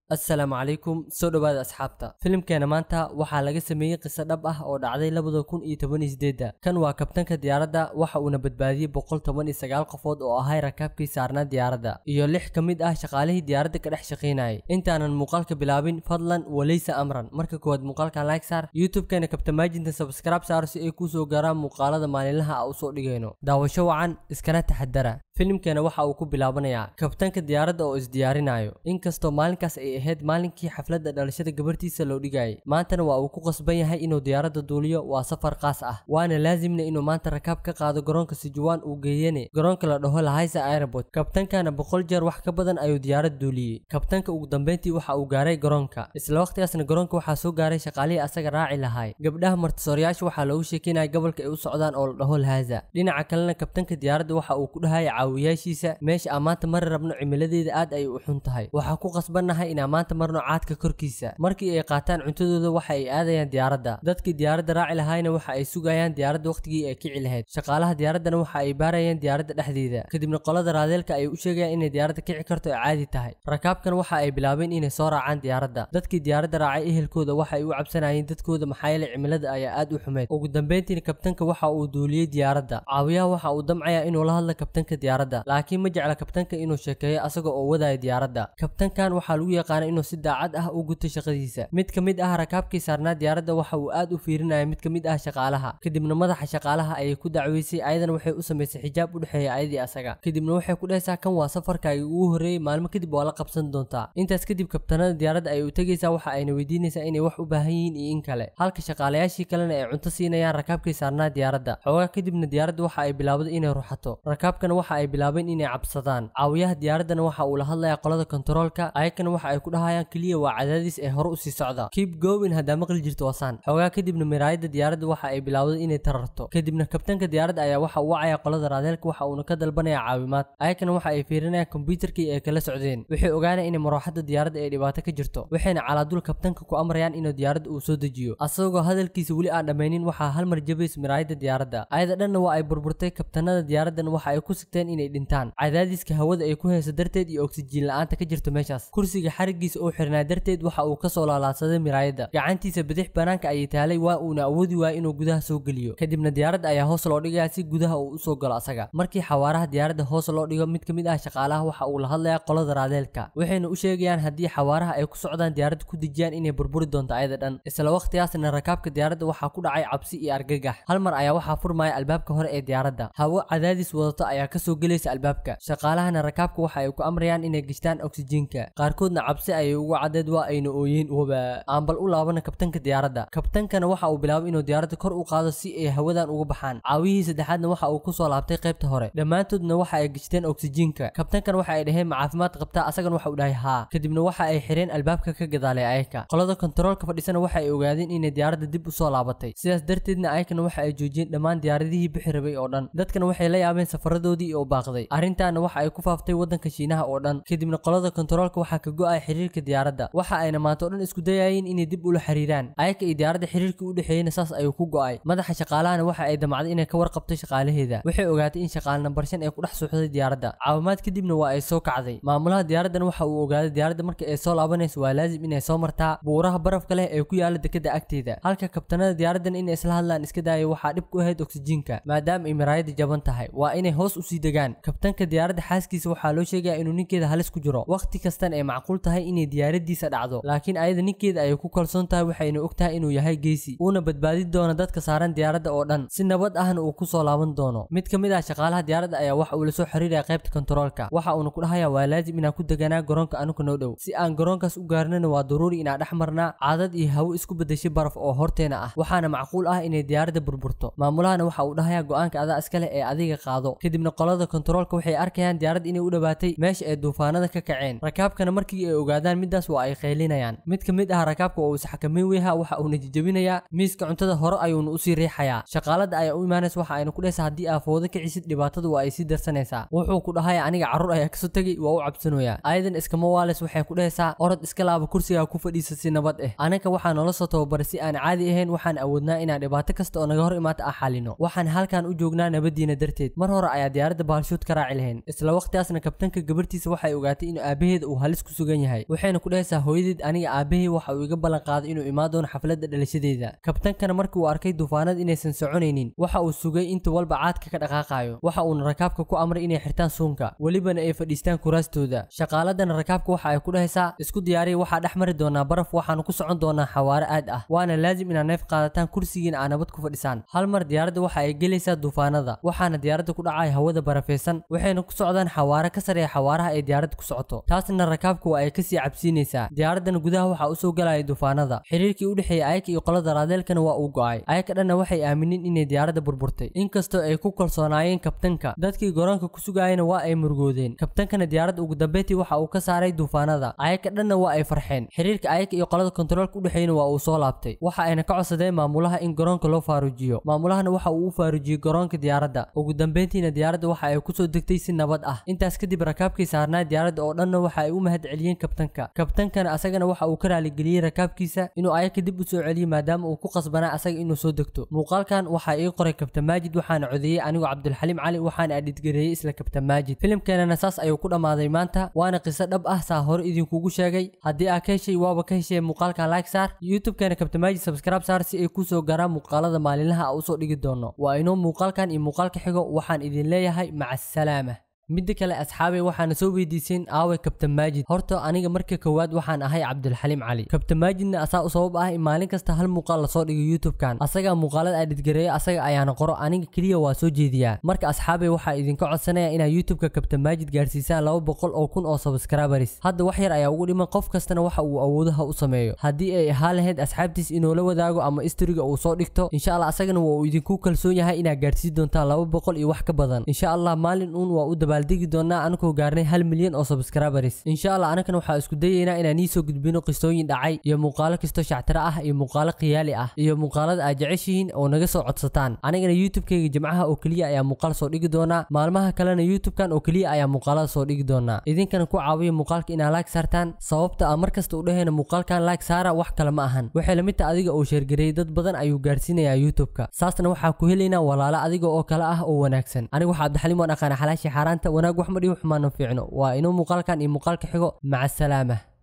assalaamu calaykum soo dhowaada asxaabta filimkeena maanta waxaa laga sameeyey qiso dhab ah oo dhacday labada kun iyo toban iyo sideedda kan waa kabtanka diyaaradda waxa uuna badbaadiyey boqol toban iyo sagaal qofood oo ahay rakaabkii saarnaa diyaaradda iyo lix ka mid ah shaqaalihii diyaaradda ka dhex shaqaynayay intaanan muuqaalka bilaabin fadlan waleysa amran marka koowaad muuqaalka like saar youtube-keena kabtamaajinta subscribe saar si ay kuu soo gaaraan muuqaalada maalinlaha a usoo dhigayno daawasho wacan iskana taxadara filimkeena waxa uu ku bilaabanayaa kabtanka diyaaradda oo isdiyaarinayo inkastoo maalinkaas ay ahayd maalinkii xafladda dhalashada gabartiisa loo dhigayay maantana waa uu ku qasban yahay inuu diyaaradda duuliyo waa safar qaas ah waana laasimna inuu maanta rakaab ka qaado garoonka sijuwaan uu geeyane garoonka la dhaho lahaysa airport kabtankana boqol jeer wax ka badan ayuu diyaarad duuliyey kabtanka ugu dambeyntii waxa uu gaaray garoonka isla waqtigaasna garoonka waxaa soo gaaray shaqaalihii asaga raaci lahay gabdhaha martisooryaasha waxaa loogu sheekeynaya gobolka ay u socdaan oo la dhaho lahaza dhinaca kalena kabtanka diyaaradda waxa uu ku dhahaya caawiyaashiisa meesha aan maanta mari rabno cimiladeeda aad ayay u xun tahay waxaa ku qasbannahay inaan maanta marno caadka korkiisa markii ay qaataan cuntadooda waxa ay aadayaan diyaaradda dadkii diyaaradda raaci lahayna waxa ay sugayaan diyaaradda waqtigii ay kici lahayd shaqaalaha diyaaraddana waxa ay baarayaan diyaaradda dhexdeeda kadibna qolada raadeelka ay u sheegayaan inay diyaaradda kici karto ay caadi tahay rakaabkan waxa ay bilaabeen inay soo raacaan diyaaradda dadkii diyaaradda raacay ehelkooda waxa ay u cabsanayeen dadkooda maxaa yeelay cimilada ayaa aad u xumeyd ugu dambeyntiina kabtanka waxa uu duuliyey diyaaradda caawiyaha waxa uu damcayaa inuu la hadla kabtanka diyaaradda laakiin ma jecla kabtanka inuu sheekeeyo asaga oo wadaya diyaaradda kabtankan waxaa lagu yaqaana inuu si daacad ah u guto shaqadiisa mid ka mid ah rakaabkii saarnaa diyaaradda waxa uu aad u fiirinaya mid ka mid ah shaqaalaha kadibna madaxa shaqaalaha ayay ku dacweysay ayadana waxay u samaysay xijaab u dhexeeya ayadii asaga kadibna waxay ku dhahaysaa kan waa safarkaagii ugu horreeyey maalmo kadib waa la qabsan doontaa intaas kadib kabtanada diyaaradda ayay u tegaysaa waxa ayna weydiinaysaa inay wax u baahan yihiin iyo in kale halka shaqaalayaashii kalena ay cunto siinayaan rakaabkii saarnaa diyaaradda xoogaa kadibna diyaaradda waxa ay bilaabday inay ruxato rakaabkana waxa ay bilaabeen inay cabsadaan caawiyaha diyaaraddana waxa uu la hadlayaa qolada kontaroolka ayakana waxa ay ku dhahayaan keliya waa cadaadis ee hore usii socda keep going haddaa maqli jirto wasaan xoogaa kadibna miraayadda diyaaradda waxa ay bilaawday inay tararto kadibna kabtanka diyaaradda ayaa waxa uu wacaya qolada raadeelka waxa uuna ka dalbanaya caawimaad ayakana waxa ay fiirinayaan kombyuutarkii ay kala socdeen waxay ogaanaya in marooxadda diyaaradda ay dhibaato ka jirto waxayna calaadul kabtanka ku amrayaan inuu diyaaradda uu soo dejiyo asagoo hadalkiisa weli aan dhammaynin waxaa hal mar jabays miraayadda diyaaradda ayada dhanna waa ay burburtay kabtanada diyaaraddan waxa ay ku sigteen inay dhintaan cadaadiska hawada ay ku hayso darteed iyo oksijiin la-aanta ka jirto meeshaas kursiga xarigiisa oo xirnaa darteed waxa uu kasoo laalaadsaday miraayadda gacantiisa bidix banaanka ayay taalay waa uuna awoodi waaya inuu gudaha soo geliyo kadibna diyaaradda ayaa hoos loo dhigaya si gudaha uu usoo galo asaga markii xawaaraha diyaaradda hoos loo dhigo mid ka mid ah shaqaalaha waxa uu la hadlayaa qolada raadeelka waxayna u sheegayaan haddii xawaaraha ay ku socdaan diyaaradda ku dejiyaan inay burburi doonto ayada dhan isla waqtigaasna rakaabka diyaaradda waxaa ku dhacay cabsi iyo argagax hal mar ayaa waxaa furmaya albaabka hore ee diyaaradda hawo cadaadis wadato ayaa kasoo gelaysa albaabka shaqaalahana rakaabka waxa ay ku amrayaan inay gishtaan oksijiinka qaarkoodna cabsi ayay ugu caddeed waa ayna ooyeen waba aan bal u laabana kabtanka diyaaradda kabtankana waxa uu bilaabay inuu diyaaradda kor u qaado si ay hawadan uga baxaan caawiyihii saddexaadna waxa uu kusoo laabtay qaybta hore dhammaantoodna waxa ay gishteen oksijiinka kabtankana waxa ay dhaheen ma caafimaad qabtaa asagana waxa uu dhahay haa kadibna waxa ay xireen albaabka ka gadaalay ayaka qolada kontaroolka fadhisana waxa ay ogaadeen inay diyaaradda dib usoo laabatay sidaas darteedna ayakana waxa ay joojiyeen dhammaan diyaaradihii bixi rabay oo dhan dadkana waxay la yaabeen safaradoodii oo baaqday arrintaana waxa ay ku faaftay waddanka shiinaha oo dhan kadibna qolada kontaroolka waxaa ka go-ay xiriirka diyaaradda waxa ayna maanta o dhan isku dayayeen inay dib ula xiriiraan ayaka iyo diyaaradda xiriirkii u dhexeeyena saas ayuu ku go-ay madaxa shaqaalahana waxa ay damacday inay ka warqabto shaqaalaheeda waxay ogaatay in shaqaale nambar shan ay ku dhex suuxday diyaaradda caawimaad kadibna waa ay soo kacday maamulaha diyaaraddan waxa uu ogaaday diyaaradda markii ay soo laabanayso waa laazim inay soo martaa buuraha barafka leh ee ku yaala dekada agteeda halka kabtanada diyaaraddan inay isla hadlaan iska daaya waxaa dhib ku ahayd oksijiinka maadaama ay miraayadda jaban tahay waa inay hoos usii degaan kabtanka diyaaradda xaaskiisa waxaa loo sheegaya inuu ninkeeda halis ku jiro waqti kastan ay macquul tahay inay diyaaraddiisa dhacdo laakiin ayada ninkeeda ayay ku kalsoon tahay waxayna og tahay inuu yahay geesi uuna badbaadi doono dadka saaran diyaaradda oo dhan si nabad ahna uu kusoo laaban doono mid ka mid ah shaqaalaha diyaaradda ayaa waxa uu la soo xiriiraya qaybta kontaroolka waxa uuna ku dhahaya waa laazim inaan ku deganaa garoonka anuga noo dhow si aan garoonkaas u gaarnana waa daruuri inaan dhex marnaa caadad iyo hawo isku bedeshay baraf oo horteena ah waxaana macquul ah inay diyaaradda burburto maamulahana waxa uu dhahaya go-aanka adaa iska leh ee adiga qaado kadibna qolada kontaroolka waxay arkayaan diyaaradda inay u dhawaatay meesha ay duufaanada ka kaceen rakaabkana markii ay ogaadaan midaas waa ay qaylinayaan mid ka mid ah rakaabka oo is xakameyn weyha waxa uuna jijabinayaa miiska cuntada hore ayuuna usii riixayaa shaqaalada ayaa u imaanaysa waxa ayna ku dhehaysaa haddii aa foodo ka cisid dhibaatada waa ay sii darsanaysaa wuxuu ku dhahaya aniga carruur ayaa kasoo tegay waa u cabsanoyaa ayadan iskama waales waxay ku dhehaysaa orod iska laaba kursigaa ku fadhiisa si nabad ah anaga waxaa noola soo tababaray si aan caadi ahayn waxaan awoodnaa inaan dhibaato kasta oo naga hor imaata ah xalino waxaan halkan u joognaa nabadiina darteed mar hore ayaa diyaaradda halshood ka raaci lahayn isla waqtigaasna kabtanka gabartiisa waxay ogaatay in aabaheeda uu halis ku sugan yahay waxayna ku dhahaysaa hooyadeed aniga aabahey waxa uu iga ballan qaaday inuu imaan doono xafladda dhalashadeeda kabtankana markii uu arkay duufaanada inaysan soconaynin waxa uu sugay inta walba caadka ka dhaqaaqayo waxa uuna rakaabka ku amray inay xirtaan suunka welibana ay fadhiistaan kuraastooda shaqaaladana rakaabka waxa ay ku dhahaysaa isku diyaariya waxaa dhex mari doonaa baraf waxaanu ku socon doonaa xawaare aad ah waana laazim inaad neef qaadataan kursigiina aa nabad ku fadhisaan hal mar diyaaradda waxa ay gelaysaa duufaanada waxaana diyaaradda ku dhacaya hawada barafaysan waxayna ku socdaan xawaare ka sareeya xawaaraha ay diyaaradda ku socoto taasna rakaabka waa ay kasii cabsiinaysaa diyaaraddana gudaha waxaa usoo galaya duufaanada xiriirkii u dhexeeya ayaka iyo qolada raadeelkana waa uu go'ay ayaka dhanna waxay aamineen inay diyaaradda burburtay inkastoo ay ku kalsoonaayeen kabtanka dadkii garoonka ku sugayana waa ay murugoodeen kabtankana diyaaradda ugu dambeyntii waxa uu ka saaray duufaanada ayaka dhanna waa ay farxeen xiriirka ayaka iyo qolada kontaroolka u dhexeeyana waa uu soo laabtay waxa ayna ka codsadeen maamulaha in garoonka loo faarujiyo maamulahana waxa uu u faarujiyey garoonka diyaaradda ugu dambeyntiina diyaaradda waxa ay kusoo degtay si nabad ah intaas kadib rakaabkii saarnaa diyaaradda oo dhanna waxa ay u mahad celiyeen kabtanka kabtankana asagana waxa uu ka raaligeliyey rakaabkiisa inuu ayaka dib u soo celiyo maadaama uu ku qasbanaa asaga inuu soo degto muuqaalkan waxaa ii qoray kabtan maajid waxaana codeeyey anigoo cabdulxaliim cali waxaana adhidgareeyey isla kabtan maajid filimkeenana saas ayuu ku dhammaaday maanta waana qiso dhab ah saa hore idinkugu sheegay haddii aa ka heshay waaba ka heshay muuqaalkan like saar youtube-keena kabtan maajid subscribe saar si ay kusoo gaaraan muuqaalada maalinlaha a usoo dhigi doono waa inoo muuqaalkan iyo muuqaalka xigo waxaan idin leeyahay maca asalaama midda kale asxaabay waxaana soo weydiiseen aawe kabtan maajid horta aniga marka koowaad waxaan ahay cabdulxaliim cali kabtan maajidna asaa u sabab ah in maalin kasta hal muuqaal lasoo dhigo youtube-kan asagaa muuqaalada adhidgareeya asaga ayaana qoro aniga keliya waa soo jeediyaa marka asxaabay waxaa idinka codsanaya inaa youtube-ka kabtan maajid gaarsiisaan laba boqol oo kun oo subscribers hadda wax yar ayaa ugu dhiman qof kastana waxa uu awoodaha u sameeyo haddii ay ahaan lahayd asxaabtiis inoola wadaago ama istoriga uu soo dhigto insha allah asagana waa uu idinku kalsoon yahay inaa gaarsiin doontaan laba boqol iyo wax ka badan insha allah maalin uun waa u dabaaldegi doonaa anakoo gaarnay hal milyan oo subscribers insha allah anakana waxaa isku dayaynaa inaan iisoo gudbino qisooyin dhacay iyo muuqaalo kastoo shactiro ah iyo muuqaalo khiyaali ah iyo muuqaalada aad jeceshihiin oo naga soo codsataan anigana youtube-kayga jimcaha oo keliya ayaa muuqaal soo dhigi doonaa maalmaha kalena youtube-kan oo keliya ayaa muuqaalada soo dhigi doonaa idinkana ku caawiya muuqaalka inaa laag saartaan sababta a markasta u dhahayna muuqaalkan laag saara wax kale ma ahan waxay lamid taha adiga uu sheergareeyey dad badan ayuu gaarsiinayaa youtube-ka saasna waxaa ku helaynaa walaalo adiga oo kale ah oo wanaagsan aniga waxaa cabdixaliim waan aqaana xalaashii xaaraanta wanaag wax ma dhihi xumaano fiicno waa inuu muuqaalkan iyo muuqaalka xigo maca asalaama